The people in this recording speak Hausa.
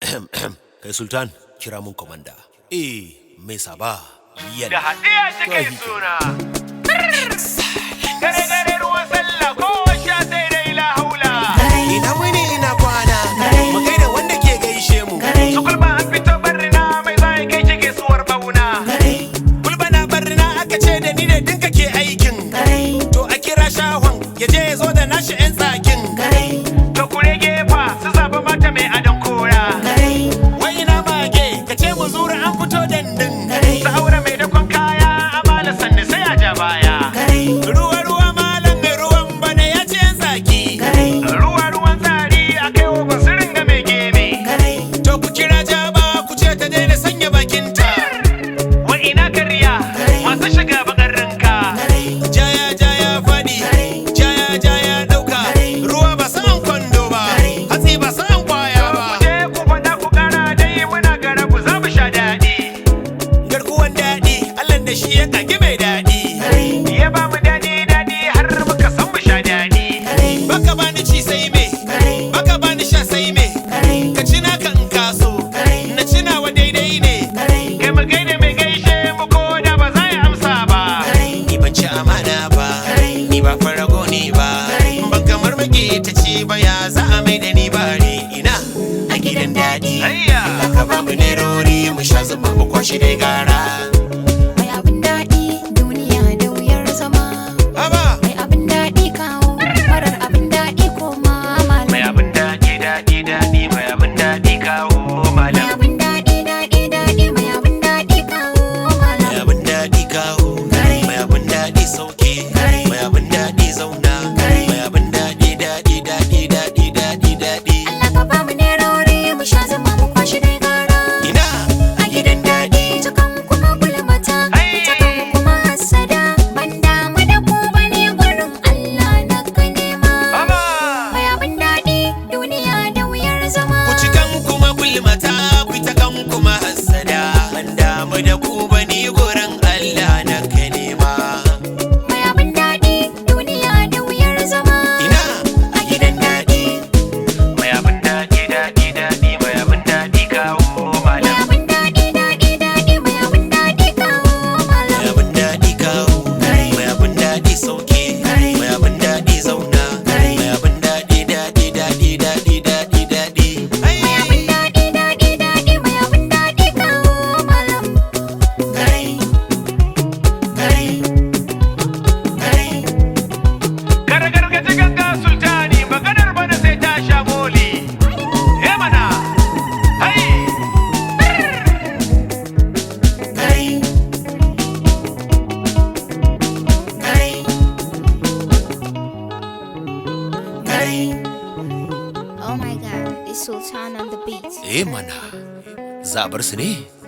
kai sultan kira mun komanda eh mai saba yan da haɗiya cikin suna. Gare gare ruwan sallah ko sha sai dai la haula. ina wuni ina kwana mu kai da wanda ke gaishe mu Su kulba an fito barrina mai zai kai shi gaisuwar bauna. kulba na barna aka ce da ni ne dinka ke aikin to a kira shahon ya je ya zo da nashi yan tsakin To kure gefa su zaba mata mai adon kora. wai ina mage ka ce mu zura an fito dandin Su aure mai dakon kaya amala sannu sai a ja baya. ruwa ruwa malam mai ruwan bana ya ce yan tsaki Ruwa ruwan tsari a kai wa basirin ga mai geme. to ku kira jaba ku ce ta daina sanya bakinta Wa ina karya masu shiga bakar ranka. jaya jaya fadi jaya jaya dauka ruwa ba sa'an kwando ba hatsi ba sa'an kwaya ba Ku je ku faɗa ku ƙara dai muna gara ku za mu sha daɗi. garkuwan daɗi allah da shi ya kage mai daɗi Ya ba mu daɗi daɗi har muka san mu sha daɗi. baka bani ci sai me baka bani sha sai me ka ci naka in kaso na ci nawa daidai ne Kai mu gaida mai gaishe mu ko da ba za ya amsa ba. ni ban ci amana ba ni ba farago ni ba ban kamar mage ta ci ba ya za a mai da ni bare ina a gidan daɗi Ayya. ka ba mu nerori mu sha zuma mu kwashi dai gara Mai abin daɗi duniya da wuyar zama haba Mai abin daɗi kawo marar abin daɗi koma Mai malam abin daɗi daɗi daɗi mai abin daɗi kawo Mai malam. abin daɗi daɗi daɗi mai abin daɗi kawo mai malam abin daɗi kawo mai abin daɗi sauke mai abin daɗi zauna mai abin daɗi daɗi daɗi daɗi daɗi daɗi Allah ka ba mu nerori mu sha zama mu kwashi dai gara ina a gidan daɗi Ita kan kuma gulmata Ita kan kuma hassada Ban damu da ku bane gurin Allah na ka nema Baba. Mai abin daɗi duniya da wuyar zama ku ci kan kuma gulmata ku ta kan kuma hassada ban damu da ku bani gurin Allah na ka nema Mai abin daɗi duniya da wuyar zama ina a gidan daɗi Mai abin daɗi daɗi daɗi mai abin daɗi kawo Mai malam. abin daɗi daɗi daɗi mai abin daɗi kawo malam mai abin daɗi kawo mai abin daɗi sauke mai abin daɗi zauna mai abin daɗi daɗi daɗi daɗi daɗi daɗi Mai abin daɗi daɗi daɗi mai abin daɗi kawo malam Gargargaji ganga sultani maganar bana sai ta sha moli. Eh mana. Hai. Oh my god, it's Sultan on the beat. eh mana zabar su ne